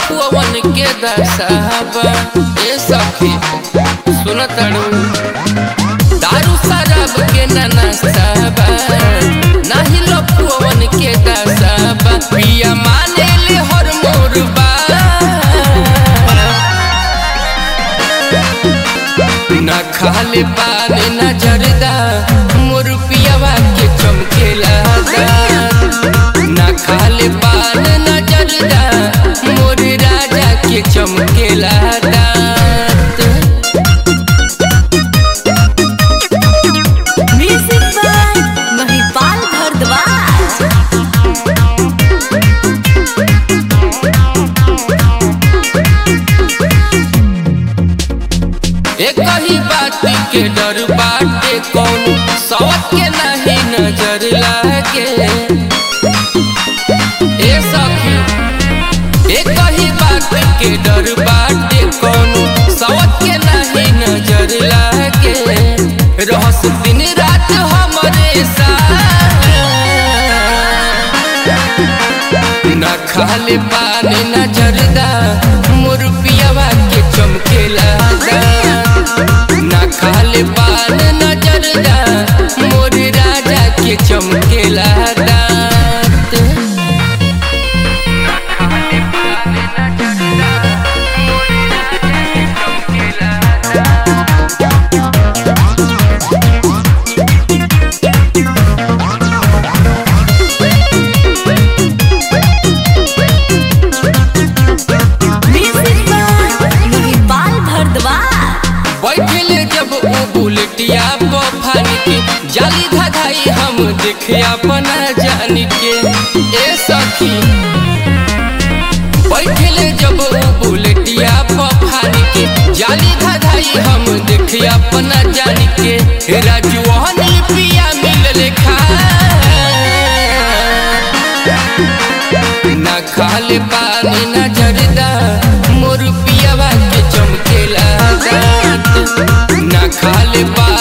लपुअन के दसाबा ए सखी सुन तड़ू दारू शराब के ननसाबा नाही लपुअन के दसाबा पिया माने ले हर मोर बा न खाले पान न जरदा मोर पियावा के चमकेला न खाले पान न जरदा मोर राजा के चमकेला दांत म्यूजिक बाय महिपाल भारद्वाज एक ही बात के डर बाटे कौन सवत के नहीं नजर लागे ए सखी एक ही बात के डर बाटे कौन सवत के नहीं नजर लागे रहस दिन रात हमरे साथ न खाले पानी न जरदा मोर पियावा के चमकेला न खाले पान न जरदा मोर राजा के चमकेला दांत म्यूजिक बाय महिपाल भारद्वाज बैठले जब उ बुलेटिया बफान के जाली धधाई हम देखे अपना जान के ए सखी बैठले जब उ बुलेटिया बफान के जाली धधाई हम देखे अपना जान के राजू हनी पिया मिलले खा न खाले पानी न जरदा मोर पियावा के चमकेला दांत न खाले पानी